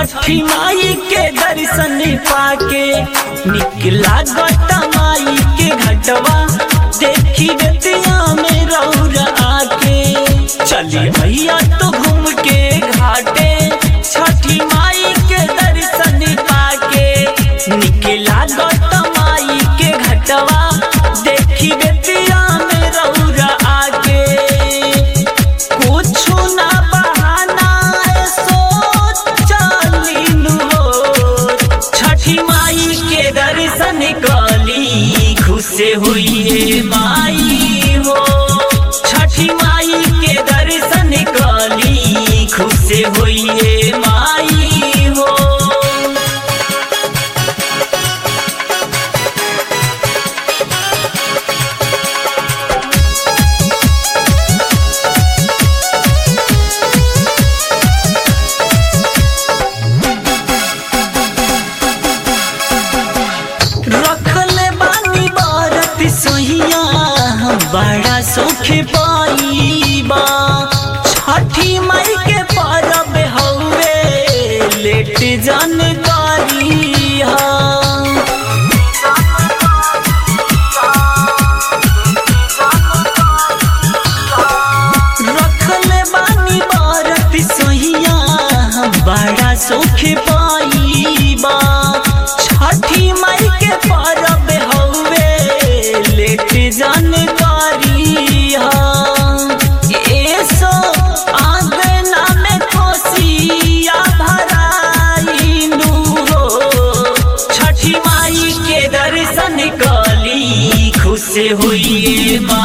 छठी माई के दर्शन पाके निकला गटा माई के घटवा देखी गतिया में रौर आके चली भैया तो घूम के घाटे छठी माई के दर्शन पाके निकला गटा माई के घटवा देखी गतिया में रौर आके कुछु ना बहाना सो चलिनु हो छठी माई के दर्शन कली खुश हुई माई हो छठी माई के दर्शन कली खुश हुई माई हो रखले बानी बारत सोहिया हम बड़ा सुख पाईबा छठी माई के परब हवे लेट जानकारी रखले बानी बारत सोहिया हम बड़ा सुख पाईबा छठी माई के परब हवे लेट जानकारी एसो आंगना में कोसिया भराइनु हो छठी माई के दर्शन कली खुश हुई माँ